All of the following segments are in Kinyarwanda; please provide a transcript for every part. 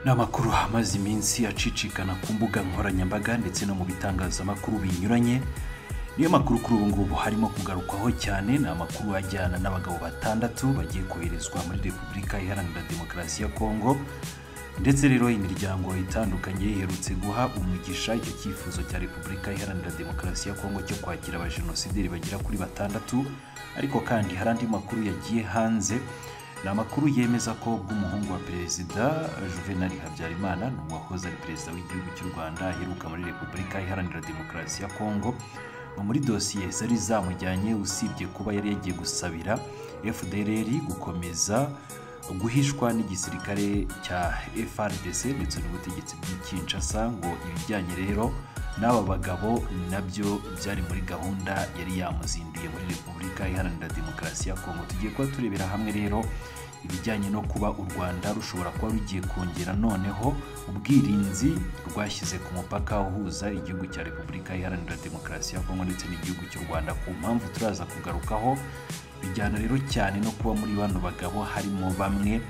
ni amakuru amaze iminsi acicikana ku mbuga nkoranyambaga ndetse no mu bitangazamakuru binyuranye niyo makuru kuri ubu ngubu harimo kugarukwaho cyane ni amakuru ajyana n'abagabo batandatu bagiye koherezwa muri repubulika iharanira demokarasi ya kongo ndetse rero imiryango itandukanye iherutse guha umugisha icyo cyifuzo cya repubulika iharanira demokarasi ya kongo cyo kwakira abajenosideri bagera kuri batandatu ariko kandi hari andi makuru yagiye hanze ni amakuru yemeza ko bw'umuhungu wa perezida juvenal habyarimana ni uwahoze ari perezida w'igihugu cy'u rwanda aheruka muri repubulika iharanira demokarasi ya kongo muri dosiye zari zamujyanye usibye kuba yari yagiye gusabira fdrr gukomeza guhishwa n'igisirikare cya frdc ndetse n'ubutegetsi bw'ikinshasa ngo ibijyanye rero n'aba bagabo nabyo byari muri gahunda yari yamuzinduye muri repubulika iharanira demokarasi ya kongo tugiye kuba turebera hamwe rero ibijyanye no kuba u rwanda rushobora kuba rugiye kongera noneho ubwirinzi rwashyize ku mupaka uhuza igihugu cya repubulika iharanira demokarasi ya kongo ndetse n'igihugu cy'u rwanda ku mpamvu turaza kugarukaho bijyana rero cyane no kuba muri bano bagabo harimo bamwe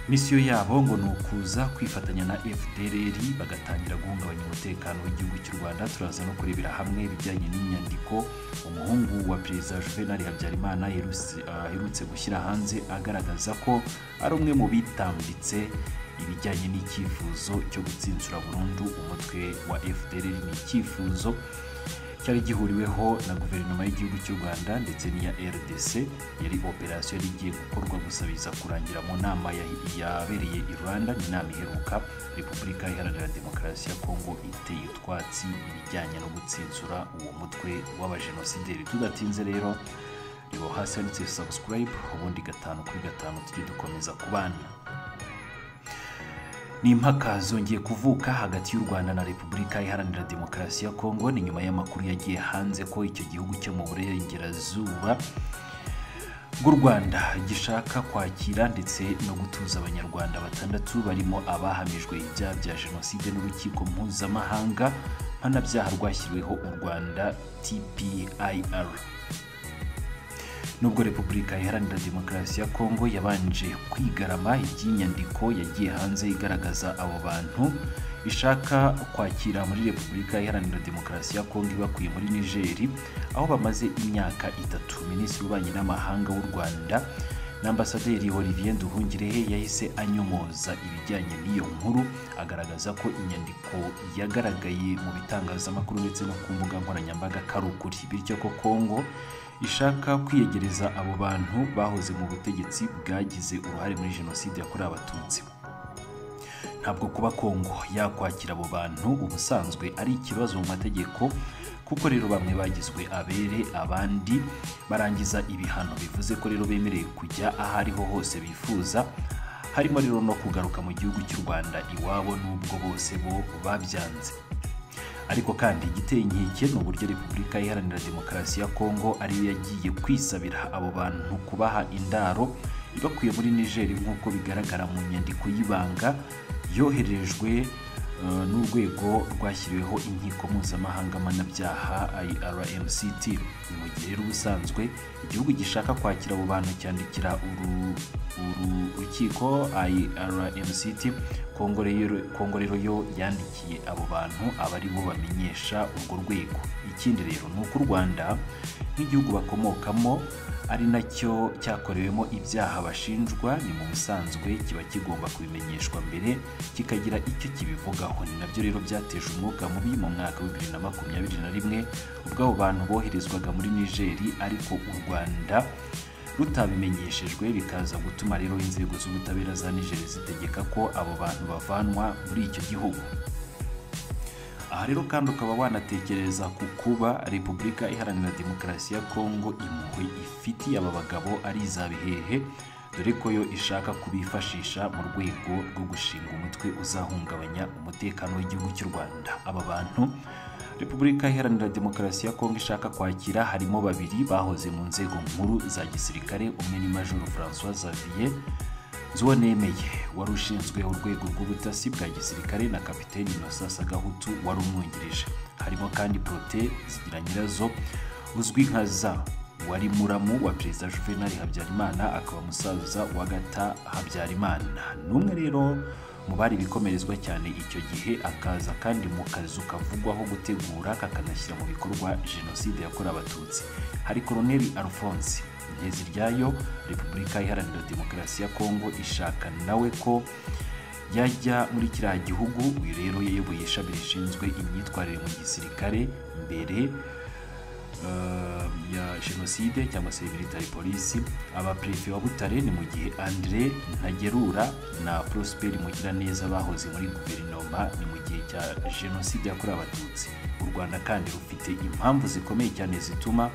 misiyo yabo ngo ni ukuza kwifatanya na fdrr bagatangira guhungabanya umutekano w'igihugu cy'u rwanda turaza no kurebera hamwe ibijyanye n'inyandiko umuhungu wa perezida juvenal habyarimana aherutse gushyira hanze agaragaza ko ari umwe mu bitambitse ibijyanye n'icyifuzo cyo gutsinsura burundu umutwe wa fdrr ni icyifuzo cyari gihuriweho na guverinoma y'igihugu cy'u rwanda ndetse n'iya rdc yari operasiyo yari igiye gukorwa gusa biza kurangira mu nama yabereye i rwanda ni inama iheruka repubulika iharanira demokarasi ya kongo iteye utwatsi ibijyanye no gutsinsura uwo mutwe w'abajenosideri tudatinze rero reba hasi handitse subscribe ubundi gatanu kuri gatanu tujye dukomeza kubana ni impaka zongeye kuvuka hagati y'u rwanda na repubulika iharanira demokarasi ya kongo ni nyuma y'amakuru yagiye hanze ko icyo gihugu cyo mu burengerazuba bw'u rwanda gishaka kwakira ndetse no gutuza abanyarwanda batandatu barimo abahamijwe ibyaha bya jenoside n'urukiko mpuzamahanga mpanabyaha rwashyiriweho u rwanda tpir nubwo repubulika iharanira demokarasi ya kongo yabanje kwigarama iby'inyandiko yagiye hanze igaragaza abo bantu ishaka kwakira muri repubulika iharanira demokarasi ya kongo ibakuye muri nigeri aho bamaze imyaka itatu minisitiri w'ububanyi n'amahanga w'u rwanda n'ambasaderi olivier nduhungirehe yahise anyomoza ibijyanye n'iyo nkuru agaragaza ko inyandiko yagaragaye mu bitangazamakuru ndetse no ku mbuga nkoranyambaga kari ukuri bityo ko kongo ishaka kwiyegereza abo bantu bahoze mu butegetsi bwagize uruhare muri jenoside yakorewe abatutsi ntabwo kuba kongo yakwakira abo bantu ubusanzwe ari ikibazo mu mategeko kuko rero bamwe bagizwe abere abandi barangiza ibihano bivuze ko rero bemerewe kujya aho ariho hose bifuza harimo rero no kugaruka mu gihugu cy'u rwanda iwabo n'ubwo bose bo babyanze ariko kandi igiteye inkeke ni uburyo repubulika iharanira demokarasi ya kongo ariyo yagiye kwisabira abo bantu kubaha indaro ibakuye muri nigeri nk'uko bigaragara mu nyandiko y'ibanga yoherejwe n'urwego rwashyiriweho inkiko mpuzamahanga mpanabyaha irmct ni mu gihe rero ubusanzwe igihugu gishaka kwakira abo bantu cyandikira urukiko irmct kongo rero yo yandikiye abo bantu aba ari bo bamenyesha urwo rwego ikindi rero ni uko u rwanda nk'igihugu bakomokamo ari nacyo cyakorewemo ibyaha bashinjwa ni mu busanzwe kiba kigomba kubimenyeshwa mbere kikagira icyo kibivugaho ni nabyo rero byateje umwuka mubi mu mwaka wa bibiri na makumyabiri na rimwe ubwo abo bantu boherezwaga muri nigeri ariko u rwanda rutabimenyeshejwe bikaza gutuma rero inzego z'ubutabera za nigeri zitegeka ko abo bantu bavanwa muri icyo gihugu aha rero kandi ukaba wanatekereza ku kuba repubulika iharanira demokarasi ya kongo impuhwe ifitiye aba bagabo ari iza bihehe dore ko yo ishaka kubifashisha mu rwego rwo gushinga umutwe uzahungabanya umutekano w'igihugu cy'u rwanda aba bantu repubulika iharanira demokarasi ya kongo ishaka kwakira harimo babiri bahoze mu nzego nkuru za gisirikare umwe ni majoro francois xavier zuwanemeye wari ushinzwe urwego rw'ubutasi bwa gisirikare na kapiteni innocence gahutu wari umwungirije harimo kandi prote zigira nyirazo uzwi nka za wari muramu wa perezida juvenal habyarimana akaba musaza wa gata habyarimana n'umwe rero mu bari ibikomerezwa cyane icyo gihe akaza kandi mu kazu kavugwaho gutegura kakanashyira mu bikorwa jenoside yakorewe abatutsi hari koloneli alphonse intezi ryayo repubulika iharanira demokarasi ya kongo ishaka nawe ko yajya muri kiriya gihugu uyu rero yayoboye ishami rishinzwe imyitwarire mu gisirikare mbere eh, ya jenoside cyangwa se military polisi abaperefe wa butare ni mu gihe andre ntagerura na prosper mugiraneza bahoze muri guverinoma ni mu gihe cya jenoside yakorewe abatutsi u rwanda kandi rufite impamvu zikomeye cyane zituma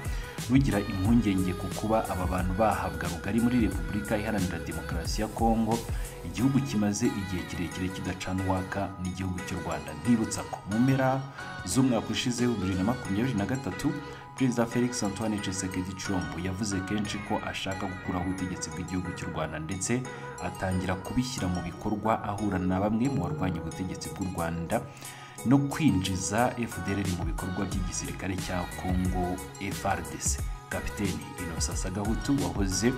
rugira impungenge ku kuba aba bantu bahabwa rugari muri repubulika iharanira demokarasi ya kongo igihugu kimaze igihe kirekire kidacana uwaka n'igihugu cy'u rwanda ndibutsa ko mu mpera z'umwaka ushize wa bibiri na makumyabiri na gatatu perezida felix antoine tshisekedi chilombo yavuze kenshi ko ashaka gukuraho ubutegetsi bw'igihugu cy'u rwanda ndetse atangira kubishyira mu bikorwa ahura na bamwe mu barwanya ubutegetsi bw'u rwanda no kwinjiza fdr mu bikorwa by'igisirikare cya congo frdc kapiteni innocent sagahutu wahoze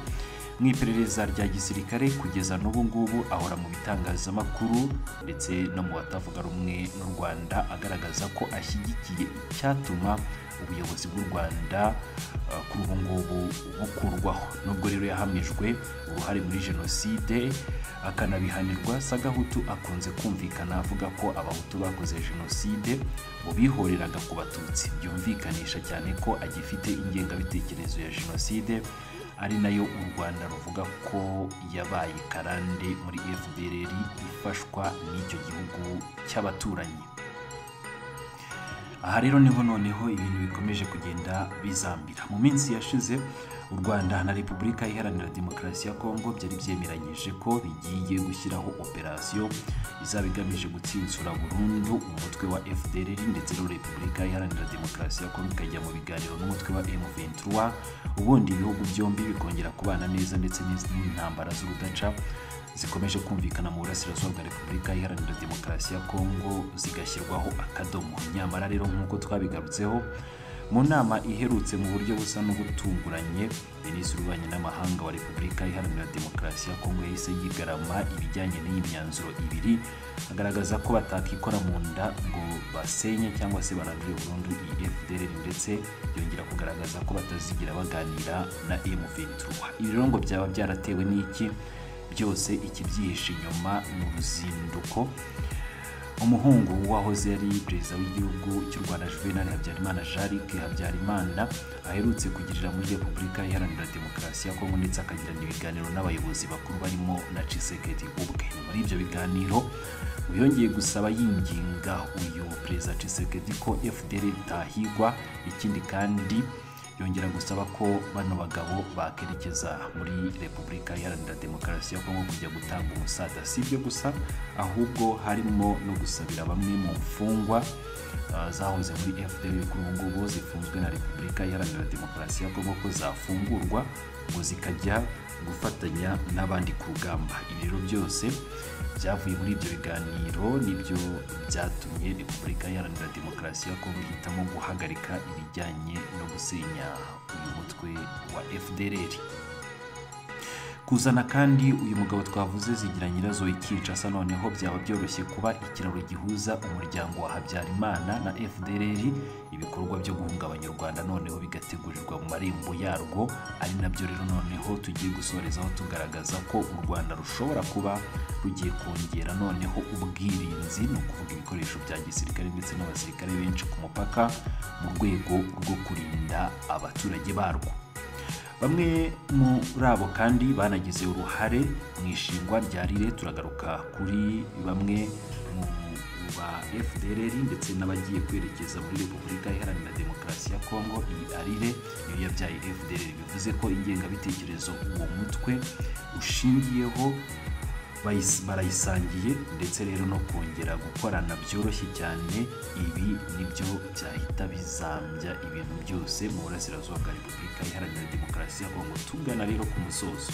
mu iperereza rya gisirikare kugeza n'ubu ngubu ahora mu bitangazamakuru ndetse no mu batavuga rumwe n'u rwanda agaragaza ko ashyigikiye icyatuma ubuyobozi bw'u rwanda eh, kuri ubu ngubu bukurwaho nubwo rero yahamijwe uruhare muri jenoside akanabihanirwa sagahutu akunze kumvikana avuga ko abahutu bakoze jenoside mu bihoreraga ku batutsi byumvikanisha cyane ko agifite ingengabitekerezo ya jenoside ari nayo u rwanda ruvuga ko yabaye karande muri fdr ifashwa n'icyo gihugu cy'abaturanyi aha rero niho noneho ibintu bikomeje kugenda bizambira mu minsi yashize u rwanda na repubulika iharanira demokarasi ya kongo byari byemeranyije ko bigiye gushyiraho operasiyo izaba igamije gutsinsura burundu umutwe wa fdr ndetse no repubulika iharanira demokarasi ya kongo ikajya mu biganiro n'umutwe wa m23 ubundi ibihugu byombi bikongera kubana neza ndetse n'izindi ntambara z'urudaca zikomeje kumvikana mu burasirazuba bwa repubulika iharanira demokarasi ya kongo zigashyirwaho akadomo nyamara rero nk'uko twabigarutseho mu nama iherutse mu buryo busa n'ubutunguranye minisitiri w'ububanyi n'amahanga wa repubulika iharanira demokarasi ya kongo yahise yigarama ibijyanye n'iyi myanzuro ibiri agaragaza ko batakikora mu nda ngo basenye cyangwa se barandure burundu iyi fdr ndetse yongera kugaragaza ko batazigira baganira na m23 ibi rero ngo byaba byaratewe n'iki byose ikibyihishe inyuma ni uruzinduko umuhungu wahoze yari perezida w'igihugu cy'u rwanda juvenal habyarimana jarike habyarimana aherutse kugirira muri repubulika iharanira demokarasi ya kongo ndetse akagirana ibiganiro n'abayobozi bakuru barimo na cisekedi ubwe muri ibyo biganiro ngo yongeye gusaba yinginga uyu perezida cisekedi ko fdr itahigwa ikindi kandi yongera gusaba ko bano bagabo bakerekeza muri repubulika iharanira demokarasi ya kongo kujya gutanga umusada si ibyo gusa ahubwo harimo no gusabira bamwe mu mfungwa ah, zahoze muri fdr kuri ubu ngubu zifunzwe na repubulika iharanira demokarasi ya kongo ko zafungurwa ngo zikajya gufatanya n'abandi ku rugamba ibi rero byose byavuye muri ibyo biganiro nibyo byatumye repubulika iharanira demokarasi ya kongo ihitamo guhagarika ibijyanye no gusenya uyu mutwe wa fdr kuzana kandi uyu mugabo twavuze zigira nyirazo ikinshasa noneho byaba byoroshye kuba ikiraro gihuza umuryango wa habyarimana na fdr ibikorwa byo guhungabanya u rwanda noneho bigategurirwa mu marembo yarwo ari nabyo rero noneho tugiye gusorezaho tugaragaza ko u rwanda rushobora kuba rugiye kongera noneho ubwirinzi ni ukuvuga ibikoresho bya gisirikare ndetse n'abasirikare benshi ku mupaka mu rwego rwo kurinda abaturage barwo bamwe muri abo kandi banagize uruhare mu ishingwa rya rire turagaruka kuri bamwe mu ba fdr ndetse n'abagiye kwerekeza muri repubulika iharanira demokarasi ya kongo iyi arire niyo yabyaye fdr bivuze ko ingengabitekerezo uwo mutwe ushingiyeho bayis- barayisangiye ndetse rero no kongera gukorana byoroshye cyane ibi nibyo byahita bizambya ibintu byose mu burasirazuba bwa repubulika iharanira demokarasi ya kongo tugana rero ku musozo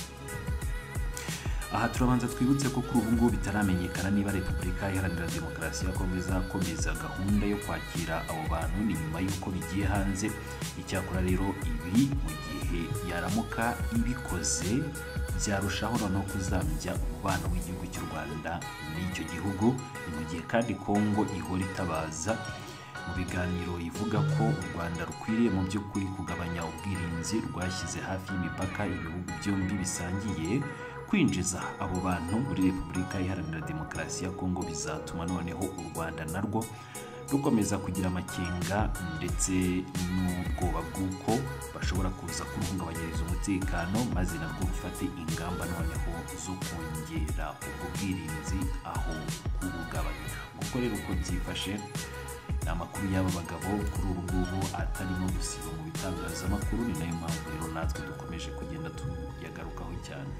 aha turabanza twibutse ko kuri ubu ngubu bitaramenyekana niba repubulika iharanira demokarasi ya kongo izakomeza gahunda yo kwakira abo bantu ni nyuma y'uko bigiye hanze icyakora rero ibi mu gihe yaramuka ibikoze byarushaho noneho kuzambya umubano w'igihugu cy'u rwanda n'icyo gihugu ni mu gihe kandi kongo ihora itabaza mu biganiro ivuga ko u rwanda rukwiriye mu by'ukuri kugabanya ubwirinzi rwashyize hafi y'imipaka ibihugu byombi bisangiye kwinjiza abo bantu muri repubulika iharanira demokarasi ya kongo bizatuma noneho u rwanda narwo rukomeza kugira amakenga ndetse n'ubwoba bw'uko bashobora kuza kuruhungabanyiriza umutekano maze narwo rufate ingamba noneho zo kongera ubwo bwirinzi aho kubugabanya kuko rero uko byifashe ni amakuru y'aba bagabo kuri ubu ngubu atarimo gusiba mu bitangazamakuru ni nayo mpamvu rero natwe dukomeje kugenda tuyagarukaho cyane